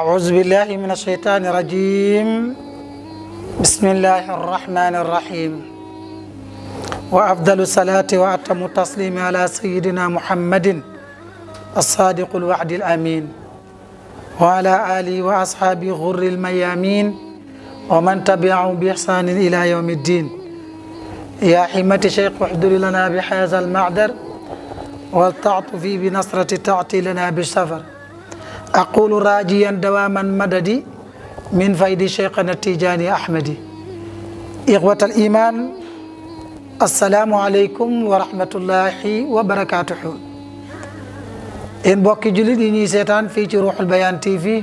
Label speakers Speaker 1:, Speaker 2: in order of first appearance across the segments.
Speaker 1: أعوذ بالله من الشيطان الرجيم بسم الله الرحمن الرحيم وأفضل الصلاة وأتم التسليم على سيدنا محمد الصادق الوعد الأمين وعلى آله وأصحابه غر الميامين ومن تبعهم بإحسان إلى يوم الدين يا حمة شيخ احضر لنا بهذا المعذر والتعطفي بنصرة تعطي لنا بالسفر أقول راجيا دواما مددي من فيد شيخنا التيجاني أحمدي إخوة الإيمان السلام عليكم ورحمة الله وبركاته إن بوكي جلد إني سيطان في روح البيان تي في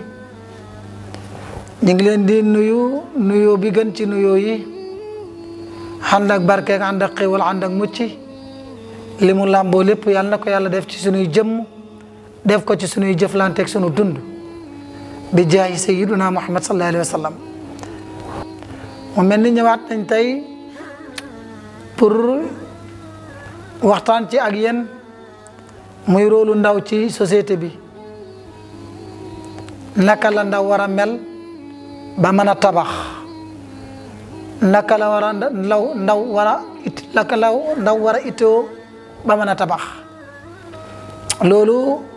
Speaker 1: نجلين دي نيو نيو بيغن تي نيو يي عندك بركة عندك قوال عندك مچي limu làmboo lépp yàlla na ko yàlla def ci sunuy jëmm def ko ci sunuy jëflanteeg sunu dund bi jaayi sayiduna muhammad sallallahu alayhi wa sallam mu mel ni ñëwaat nañ tey pour waxtaan ci ak yéen muy róolu ndaw ci société bi naka la ndaw war a mel ba mën a tabax naka la war a ndaw ndaw war a it naka la ndaw war a itoo ba mën a tabax loolu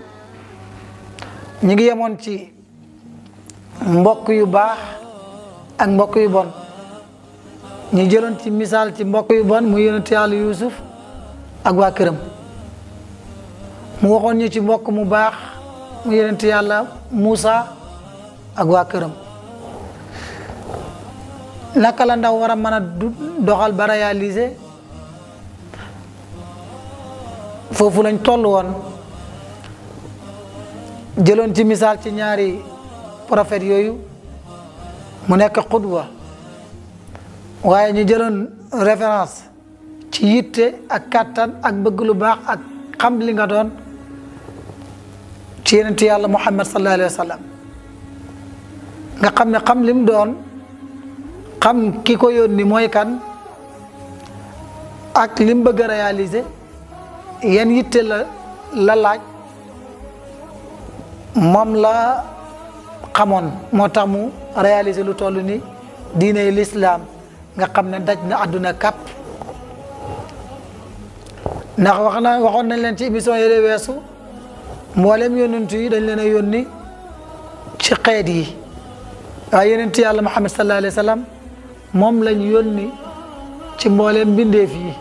Speaker 1: ñu ngi yemoon ci mbokk yu baax ak mbokk yu bon ñu jëloon ci misaal ci mbokk yu bon mu yonent yàlla Yuusuf ak waa këram mu waxoon ñu ci mbokk mu baax mu yonent yàlla Muusa ak waa këram naka la ndaw war a mën a doxal ba réaliser foofu lañ toll woon jëloon ci misaal ci ñaari prophètes yooyu mu nekk xudwa waaye ñu jëloon référence ci yitte ak kàttan ak bëgg lu baax ak xam li nga doon ci yenentu yàlla muhammad sallallahu alayhi wa sallam nga xam ne xam lim doon xam ki ko yónni mooy kan ak lim bëgg a réaliser yan yitte la la laaj moom la xamoon moo tax mu réaliser lu toll ni diine l'islam nga xam ne daj na àdduna kàpp ndax wax na waxoon nañ leen ci émission yële weesu mboolem yonent yi dañ leen a yónni ci xeet yi waaye yonent yàlla Muhammad sallallahu alayhi wa sallam moom lañ yónni ci mboolem mbindeef yi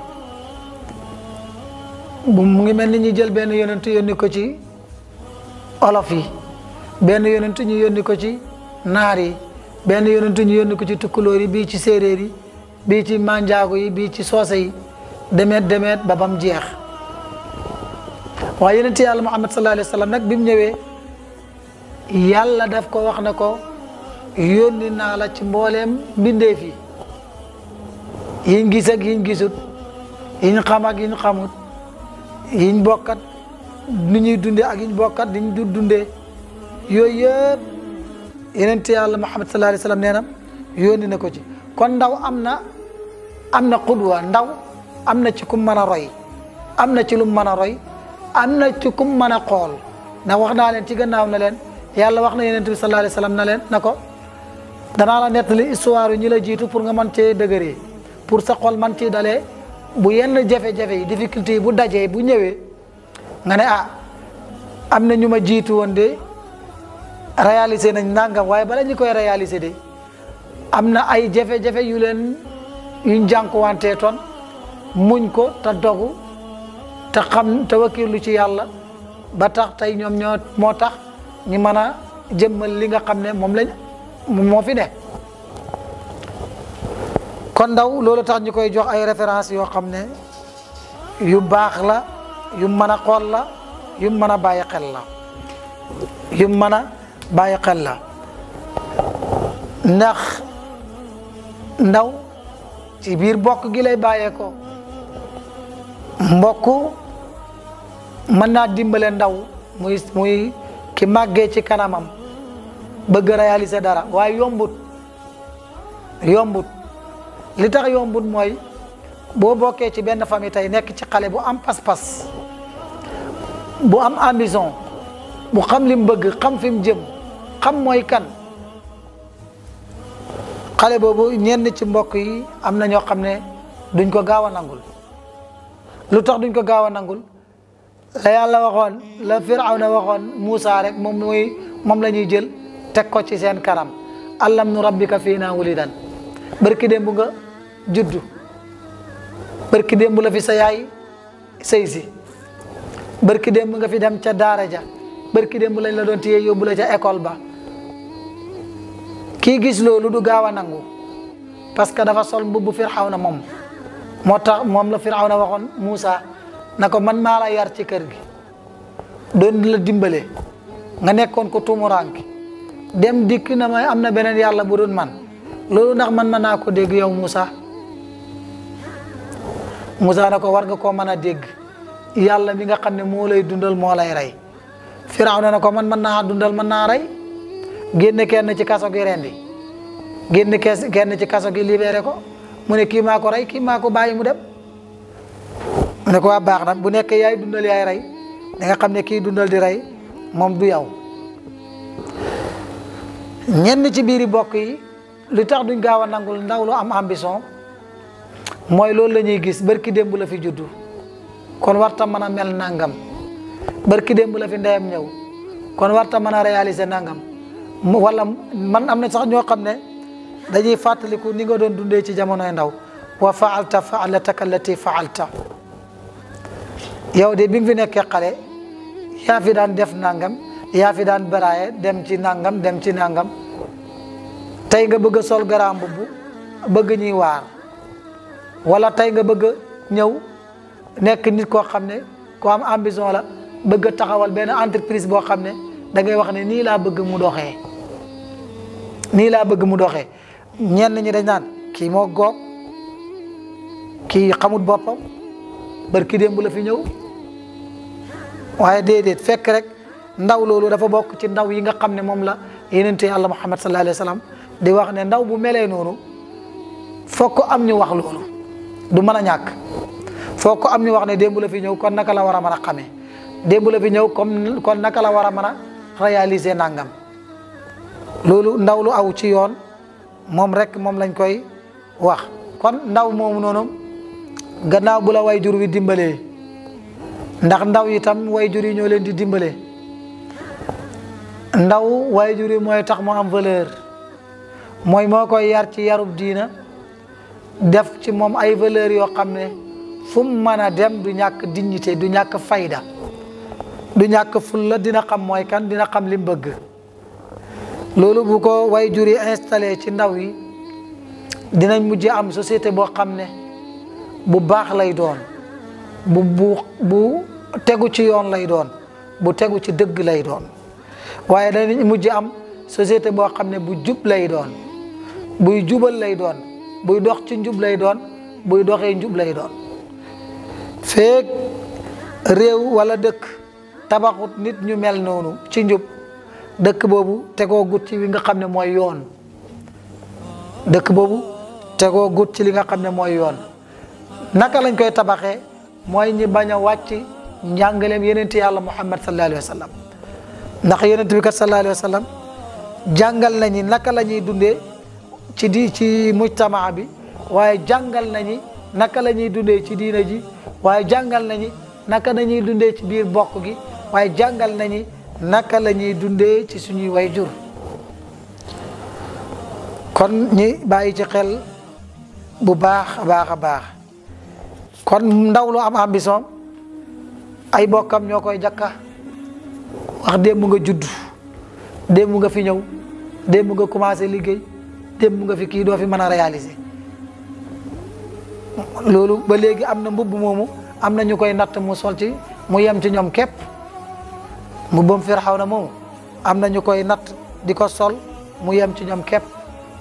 Speaker 1: mu ngi mel ni ñu jël benn yonent yónni ko ci olof yi benn yonent ñu yónni ko ci naar yi benn yonent ñu yónni ko ci tukkulóor yi bii ci séeréer yi bii ci manjaago yi bii ci soose yi demeet demeet ba bam jeex waaye yonent yàlla muhammad sallallahu alayhi wa sallam nag bi mu ñëwee yàlla daf ko wax na ko yónni naa la ci mbooleem mbindeef yi yiñ gis ak yiñ gisut yiñ xam ak yiñ xamut yiñ bokkat ni ñuy dundee ak yiñ bokkat ni ñu dundee yooyu yëpp yeneen yàlla Muhammad sallallahu alayhi wa sallam nee na yónni na ko ci kon ndaw am na am na xudwa ndaw am na ci kum mën a roy am na ci lum mën a roy am na ci kum mën a xool ndax wax naa leen ci gannaaw na leen yàlla wax na yeneen bi sallallahu alayhi wa sallam na leen na ko danaa la nettali histoire yu ñi la jiitu pour nga mën cee dëgëree pour sa xol man ci dalee bu yenn jafe-jafe yi difficulté yi bu dajee bu ñëwee nga ne ah am na ñu ma jiitu woon de réalisé nañ nangam waaye bala ñu koy réalisé de am na ay jafe-jafe yu leen yuñ jànkuwantee toon muñ ko te dogu te xam te wakiirlu ci yàlla ba tax tey ñoom ñoo moo tax ñu mën a jëmmal li nga xam ne moom lañ moo fi ne kon ndaw loolu tax ñu koy jox ay référence yoo xam ne yu baax la yu mën a xool la yu mën a bàyyi xel la yu mën a bàyyi xel la ndax ndaw ci biir mbokk gi lay bàyyee ko mbokk mën naa dimbale ndaw muy muy ki màggee ci kanamam bëgg réaliser dara waaye yombut yombut li tax yombut mooy boo bokkee ci benn famille tey nekk ci xale bu am pas-pas bu am ambition bu xam li mu bëgg xam fi mu jëm xam mooy kan xale boobu ñenn ci mbokk yi am na ñoo xam ne duñ ko gaaw a nangul lu tax duñ ko gaaw a nangul la yàlla waxoon la firawna waxoon Muusa rek moom mooy moom la ñuy jël teg ko ci seen kanam allam nu rabbika fii naa wulidan barki démb nga juddu barki démb la fi sa yaay sëy si barki démb nga fi dem ca daara ja barki démb lañ la doon téye yóbbu la ca école ba kii gis loolu du gaaw a nangu parce que dafa sol mbubbu firawna moom moo tax moom la firawna waxoon Muusa na ko man maa la yar ci kër gi doon la dimbale nga nekkoon ko tumuraanki dem dikk na may am na beneen yàlla bu doon man loolu ndax man mën naa ko dégg yow Moussa Moussa na ko war nga koo mën a dégg yàlla mi nga xam ne moo lay dundal moo lay rey Firawna na ko man mën naa dundal mën naa rey génne kenn ci kaso gi rendi génne kenn ci kaso gi libéré ko mu ne kii maa ko rey kii maa ko bàyyi mu dem mu ne ko waa baax na bu nekk yaay dundal yaay rey da nga xam ne kii dundal di rey moom du yow ñenn ci biiri bokk yi li tax duñ gaaw a nangul ndaw lu am ambition mooy loolu la ñuy gis barki démb la fi juddu kon warta mën a mel nangam barki démb la fi ndeyam ñëw kon warta mën a réaliser nangam wala man am na sax ñoo xam ne dañuy fàttaliku ni nga doon dundee ci jamonoy ndaw wa faalta faalataka allati faalta yow de bi nga fi nekkee xale yaa fi daan def nangam yaa fi daan baraaye dem ci nangam dem ci nangam tey nga bëgg a sol garaam mbubb bëgg ñuy waar wala tey nga bëgg a ñëw nekk nit koo xam ne ko am ambition la bëgg a taxawal benn entreprise boo xam ne da ngay wax ne nii laa bëgg mu doxee nii laa bëgg mu doxee ñenn ñi dañ naan kii moo goog kii xamut boppam barki démb la fi ñëw waaye déedéet fekk rek ndaw loolu dafa bokk ci ndaw yi nga xam ne moom la yenente yàlla muhammad sallallahu alayhi wa sallam di wax ne ndaw bu melee noonu foog ko am ñu wax loolu du mën a ñàkk foog ko am ñu wax ne démb la fi ñëw kon naka la war a mën a xamee démb la fi ñëw comme kon naka la war a mën a réaliser nangam loolu ndaw lu aw ci yoon moom rek moom lañ koy wax kon ndaw moomu noonu gannaaw bu la way jur wi dimbalee ndax ndaw yi tam way jur yi ñoo leen di dimbalee ndaw way jur yi mooy tax mu am valeur mooy moo koy yar ci yarub diina def ci moom ay valeur yoo xam ne fu mu mën a dem du ñàkk dignité du ñàkk fayda du ñàkk fulla dina xam mooy kan dina xam li mu bëgg loolu bu ko way jur yi installé ci ndaw yi dinañ mujj am société boo xam ne bu baax lay doon bu bu bu tegu ci yoon lay doon bu tegu ci dëgg lay doon waaye danañ mujj am société boo xam ne bu jub lay doon buy jubal lay doon buy dox ci njub lay doon buy doxee njub lay doon feek réew wala dëkk tabaxut nit ñu mel noonu ci njub dëkk boobu tegoo gut ci li nga xam ne mooy yoon dëkk boobu tegoo gut ci li nga xam ne mooy yoon naka lañ koy tabaxee mooy ñi bañ a wàcc njàngaleem yenente yàlla muhammad sallallahu alayhi wa sallam ndax yenente bi kat sallallahu alayhi wa sallam jàngal nañi naka la ñuy dundee ci di ci mujtamaa bi waaye jàngal nañi naka la ñuy dundee ci diina ji waaye jàngal nañi naka la ñuy dundee ci biir bokk gi waaye jàngal nañi naka la ñuy dundee ci suñuy way jur kon ñi bàyyi ci xel bu baax a baax a baax kon ndaw lu am ambition ay bokkam ñoo koy jakka wax démb nga judd démb nga fi ñëw démb nga commencé liggéey démb nga fi kii doo fi mën a réaliser loolu ba léegi am na mbubb moomu am na ñu koy natt mu sol ci mu yem ci ñoom képp mbubbam Firawna moomu am na ñu koy natt di ko sol mu yem ci ñoom képp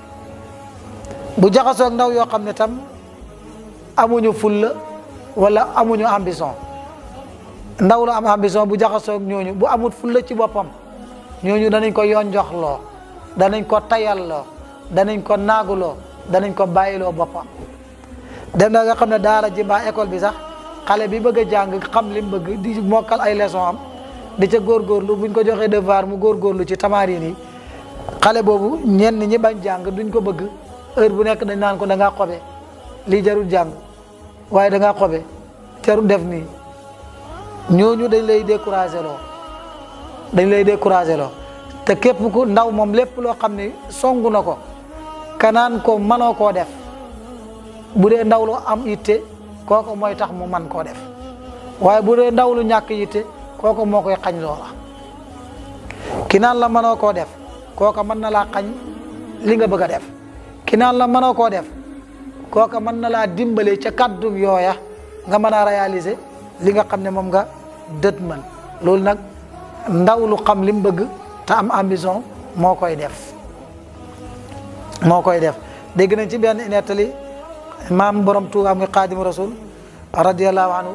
Speaker 1: bu jaxasoog ndaw yoo xam ne tam amuñu fulla wala amuñu ambition ndaw lu am ambition bu jaxasoog ñooñu bu amut fulla ci boppam ñooñu danañ ko yoon jox loo danañ ko tayal loo danañ ko naaguloo danañ ko bàyyiloo boppam dem na nga xam ne daara ji mbaa école bi sax xale bi bëgg a jàng xam li mu bëgg di mokkal ay leçon am di ca góorgóorlu buñ ko joxee devoir mu góorgóorlu ci tamarin yi xale boobu ñenn ñi bañ jàng duñ ko bëgg heure bu nekk dañ naan ko da ngaa xobe lii jarul jàng waaye da ngaa xobe jarul def nii ñooñu dañ lay découragé loo dañ lay découragé loo te képp ku ndaw moom lépp loo xam ne songu na ko kanaan ko manoo koo def bu dee ndaw lu am yitte kooku mooy tax mu man koo def waaye bu dee ndaw lu ñàkk yitte kooku moo koy xañ loola ki naan la mënoo koo def kooka mën na laa xañ li nga bëgg a def ki naan la mënoo koo def kooka mën na laa dimbale ca kàddu yooya nga mën a réaliser li nga xam ne moom nga dët man loolu nag ndaw lu xam li mu bëgg te am ambition moo koy def moo koy def dégg nañ ci benn nettali maam borom Tuuba muy xaadimu rasul radiallahu anhu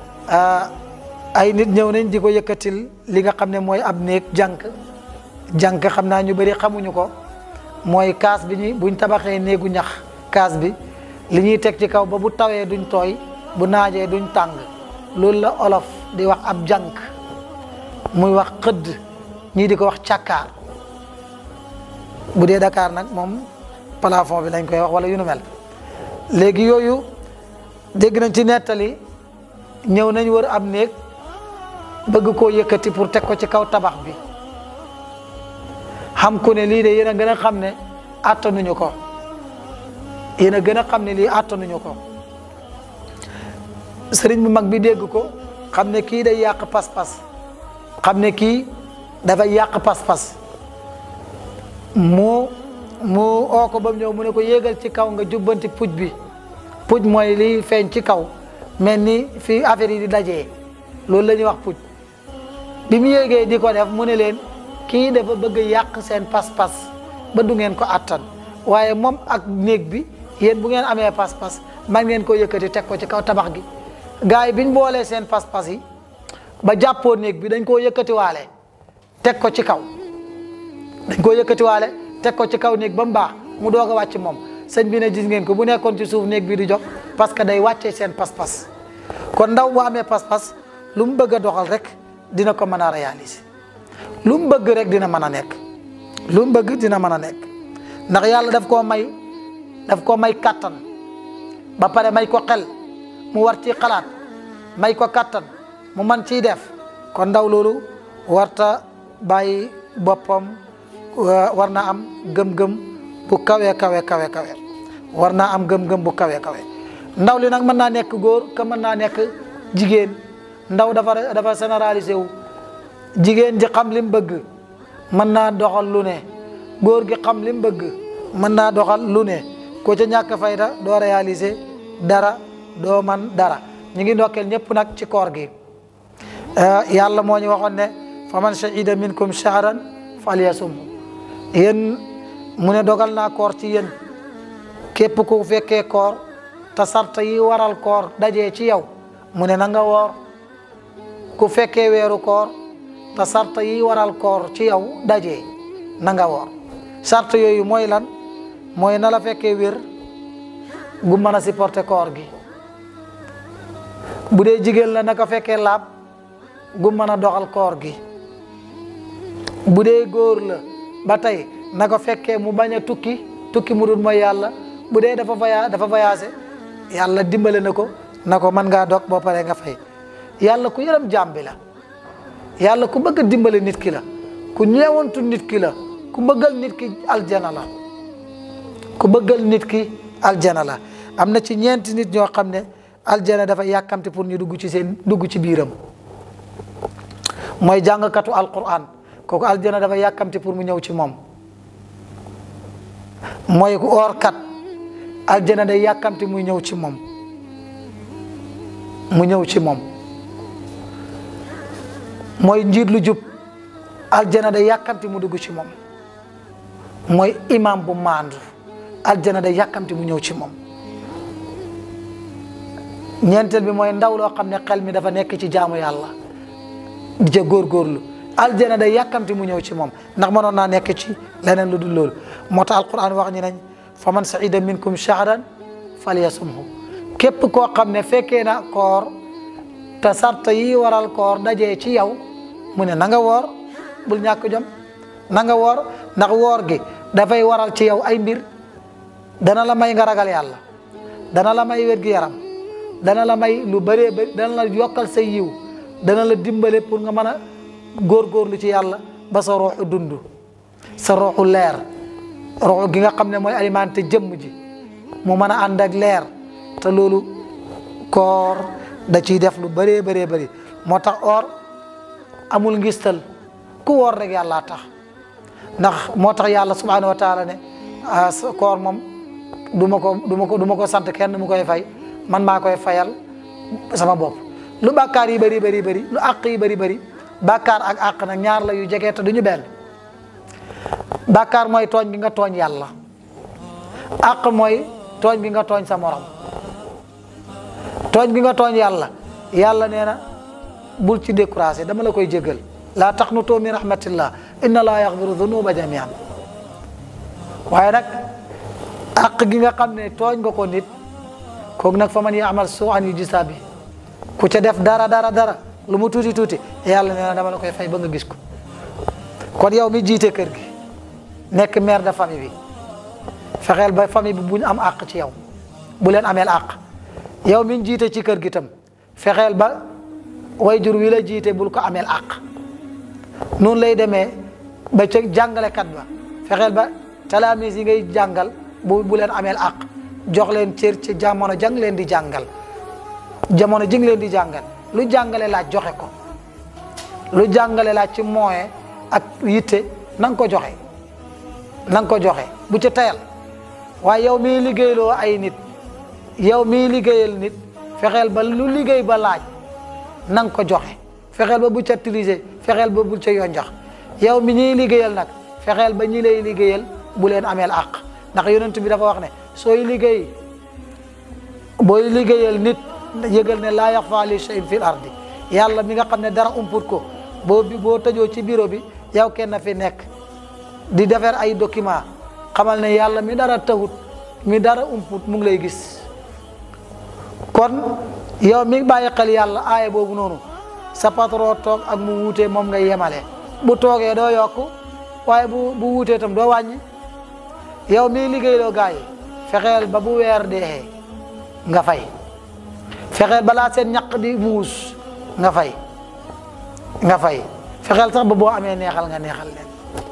Speaker 1: ay nit ñëw nañ di ko yëkkatil li nga xam ne mooy ab néeg jànk jànk xam naa ñu bëri xamuñu ko mooy kaas bi ñuy buñ tabaxee néegu ñax kaas bi li ñuy teg ci kaw ba bu tawee duñ tooy bu naajee duñ tàng loolu la olof di wax ab jànk muy wax xëdd ñii di ko wax càkkaar bu dee Dakar nag moom plafond bi lañ koy wax wala yu nu mel léegi yooyu dégg nañ ci nettali ñëw nañ wër ab néeg bëgg koo yëkkati pour teg ko ci kaw tabax bi xam ku ne lii de yéen a gën a xam ne attanuñu ko yéen a gën a xam ne lii attanuñu ko sëriñ bu mag bi dégg ko xam ne kii day yàq pas-pas xam ne kii dafay yàq pas-pas mu mu oo ko ba mu ñëw mu ne ko yéegal ci kaw nga jubbanti puj bi puj mooy liy feeñ ci kaw mel ni fi affaire yi di dajee loolu la ñuy wax puj bi mu yéegee di ko def mu ne leen kii dafa bëgg yàq seen pas-pas ba du ngeen ko attan waaye moom ak néeg bi yéen bu ngeen amee pas-pas man ngeen ko yëkkati teg ko ci kaw tabax gi gars yi biñ boolee seen pas-pas yi ba jàppoo néeg bi dañ koo yëkkatiwaale teg ko ci kaw dañ koo yëkkatiwaale teg ko ci kaw néeg ba mu baax mu doog a wàcc moom sëñ bi ne gis ngeen ko bu nekkoon ci suuf néeg bi di jox parce que day wàccee seen pas-pas kon ndaw bu amee pas-pas lu mu bëgg a doxal rek dina ko mën a réaliser lu mu bëgg rek dina mën a nekk lu mu bëgg dina mën a nekk ndax yàlla daf koo may daf koo may kàttan ba pare may ko xel mu war ci xalaat may ko kàttan mu man ciy def kon ndaw loolu warta bàyyi boppam war na am gëm-gëm bu kawe kawe kawe kawe war naa am gëm-gëm bu kawe kawe ndaw li nag mën naa nekk góor ka mën naa nekk jigéen ndaw dafa dafa généralisé wu jigéen ji xam li mu bëgg mën naa doxal lu ne góor gi xam li mu bëgg mën naa doxal lu ne ko ca ñàkk fayda doo réaliser dara doo man dara ñu ngi ndokkeel ñëpp nag ci koor gi yàlla moo ñu waxoon ne fa man shahida minkum shahran falyasum yéen mu ne dogal naa koor ci yéen képp ku fekkee koor te sart yi waral koor dajee ci yow mu ne na nga woor ku fekkee weeru koor te sart yi waral koor ci yow dajee na nga woor sart yooyu mooy lan mooy na la fekkee wér gu mën a supporter koor gi bu dee jigéen la naka fekkee laab gu mën a doxal koor gi bu dee góor la ba tey na ko fekkee mu bañ a tukki tukki mu dul mooy yàlla bu dee dafa voya dafa voyagé yàlla dimbale na ko na ko mën ngaa dog boo paree nga fay yàlla ku yërëm jaam bi la yàlla ku bëgg a dimbale nit ki la ku ñeewantu nit ki la ku bëggal nit ki aljana la ku bëggal nit ki aljana la am na ci ñeenti nit ñoo xam ne aljana dafa yàkkamti pour ñu dugg ci seen dugg ci biiram mooy jàngkatu alquran kooku aljana dafa yàkkamti pour mu ñëw ci moom mooy ku oorkat aljana day yàkkamti muy ñëw ci moom mu ñëw ci moom mooy njiit lu jub aljana day yàkkamti mu dugg ci moom mooy imam bu maandu aljana day yàkkamti mu ñëw ci moom ñeenteel bi mooy ndaw loo xam ne xel mi dafa nekk ci jaamu yàlla di ca góorgóorlu aljana day yàkkamti mu ñëw ci moom ndax mënoon naa nekk ci leneen lu dul loolu moo tax alquran wax ñi nañ fa man saida minkum shahran falyasumhu képp koo xam ne fekkee na koor te sart yi waral koor dajee ci yow mu ne na nga woor bul ñàkk jom na nga woor ndax woor gi dafay waral ci yow ay mbir dana la may nga ragal yàlla dana la may wér gi yaram dana la may lu bëree bëri dana la yokkal say yiw dana la dimbale pour nga mën a góorgóorlu ci yàlla ba sa ruuxu dund sa ruuxu leer ruuxu gi nga xam ne mooy alimenté jëmm ji mu mën a ànd ak leer te loolu koor da ciy def lu bëree bëree bëri moo tax or amul ngistal ku woor rek yàlla tax ndax moo tax yàlla subhanahu wa taala ne koor moom du ma ko du ma ko du ma ko sant kenn mu koy fay man maa koy fayal sama bopp lu bàkkaar yi bëri bëri bëri lu àq yi bëri bëri bàkkaar ak àq nag ñaar la yu jege te du ñu benn bàkkaar mooy tooñ bi nga tooñ yàlla àq mooy tooñ bi nga tooñ sa morom tooñ bi nga tooñ yàlla yàlla nee na bul ci découragé dama la koy jégal laa taqnutu min rahmatillah inna laa yaxfiru dunuba jamian waaye nag àq gi nga xam ne tooñ nga ko nit kooku nag fa man yaamal suu an yujza bi ku ca def dara dara dara lu mu tuuti tuuti yàlla nee na dama la koy fay ba nga gis ko kon yow mi jiite kër gi nekk mère de famille bi fexeel ba famille bi buñ am àq ci yow bu leen ameel àq yow mi jiite ci kër gi tam fexeel ba wayjur wi la jiite bul ko ameel àq noonu lay demee ba ca jàngalekat ba fexeel ba talaamis yi ngay jàngal bu bu leen ameel àq jox leen cër ci jamono jang leen di jàngal jamono ji nga leen di jàngal lu jàngale laaj joxe ko lu jàngale laaj ci moyen ak yitte na nga ko joxe na nga ko joxe bu ci tayal waaye yow miy liggéeyloo ay nit yow miy liggéeyal nit fexeel ba lu liggéey ba laaj na nga ko joxe fexeel ba bu ca tirise fexeel ba bu ca yonjax yow mi ñuy liggéeyal nag fexeel ba ñi lay liggéeyal bu leen ameel àq ndax yonent bi dafa wax ne sooy liggéey booy liggéeyal nit yëgal ne laa yaxfa li shay'in fil ardi yàlla mi nga xam ne dara umput ko boo boo tëjoo ci bureau bi yow kenn fi nekk di defar ay document xamal ne yàlla mi dara taxut mi dara umput mu ngi lay gis kon yow mi bàyyi xel yàlla aaya boobu noonu sa patron toog ak mu wuutee moom ngay yemale bu toogee doo yokk waaye bu bu wuutee tam doo wàññi yow mi liggéeyloo gaa yi fexeel ba bu weer dee nga fay fexeel balaa seen ñaq di muus nga fay nga fay fexeel sax ba boo amee neexal nga neexal leen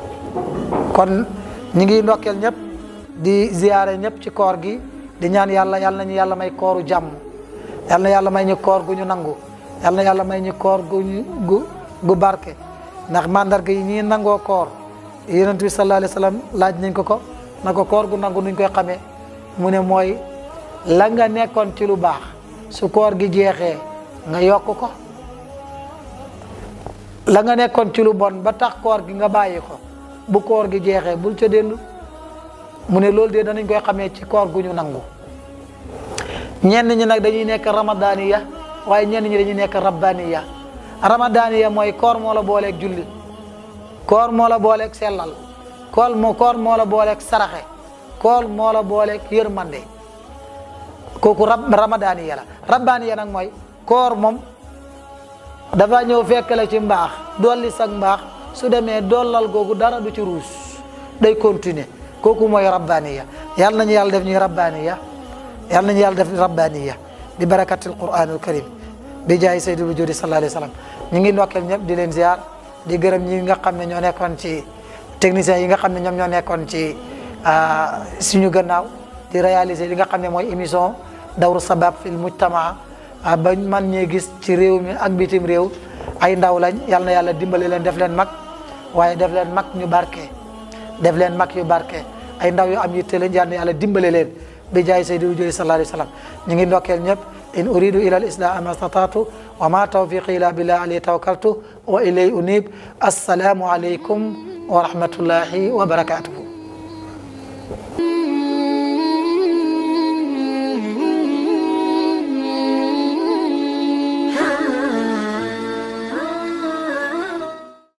Speaker 1: kon ñi ngi ndokkeel ñëpp di ziyaare ñëpp ci koor gi di ñaan yàlla yàlla nañu yàlla may kooru jàmm yàlla na yàlla may ñu koor gu ñu nangu yàlla na yàlla may ñu koor gu ñu gu gu barke ndax mandarga yi ñii nangoo koor yonent bi sallallahu alayhi wa sallam laaj nañ ko ko na ko koor gu nangu nuñ koy xamee mu ne mooy la nga nekkoon ci lu baax su koor gi jeexee nga yokk ko la nga nekkoon ci lu bon ba tax koor gi nga bàyyi ko bu koor gi jeexee bul ca dellu mu ne loolu de danañ koy xamee ci koor gu ñu nangu ñenn ñi nag dañuy nekk ramadaniya waaye ñenn ñi dañuy nekk rabbaniya ramadaniya mooy koor moo la booleeg julli koor moo la booleeg sellal koor moo koor moo la booleeg saraxe koor moo la booleeg yërmande kooku rab ramadaniya la rabbaniya nag mooy koor moom dafa ñëw fekk la ci mbaax dolli sag mbaax su demee dollal googu dara du ci ruus day continuer kooku mooy rabbaniya yàlla nañu yàlla def ñuy rabbaniya yàlla nañu yàlla def rabbaniya bi barakatil quranul karim bi jaay sayyidul wujudi sallallahu alayhi wa sallam ñu ngi ndokkeel ñëpp di leen ziar di gërëm ñi nga xam ne ñoo nekkoon ci techniciens yi nga xam ne ñoom ñoo nekkoon ci suñu gannaaw di réaliser li nga xam ne mooy émission dawru sabab fil mujtamaa ba man ñee gis ci réew mi ak bitim réew ay ndaw lañ yal na yàlla dimbali leen def leen mag waaye def leen mag ñu barke def leen mag yu barke ay ndaw yu am yitte lañ yal na yàlla dimbali leen bi jaay saydi wujudi sallallahu alayhi wa sallam ñu ngi ndokkeel ñëpp in uridu ila al islam ma statatu wa ma tawfiqi ila billah alayhi tawakkaltu wa ilay unib assalaamu alaykum wa rahmatullahi wa barakatuhu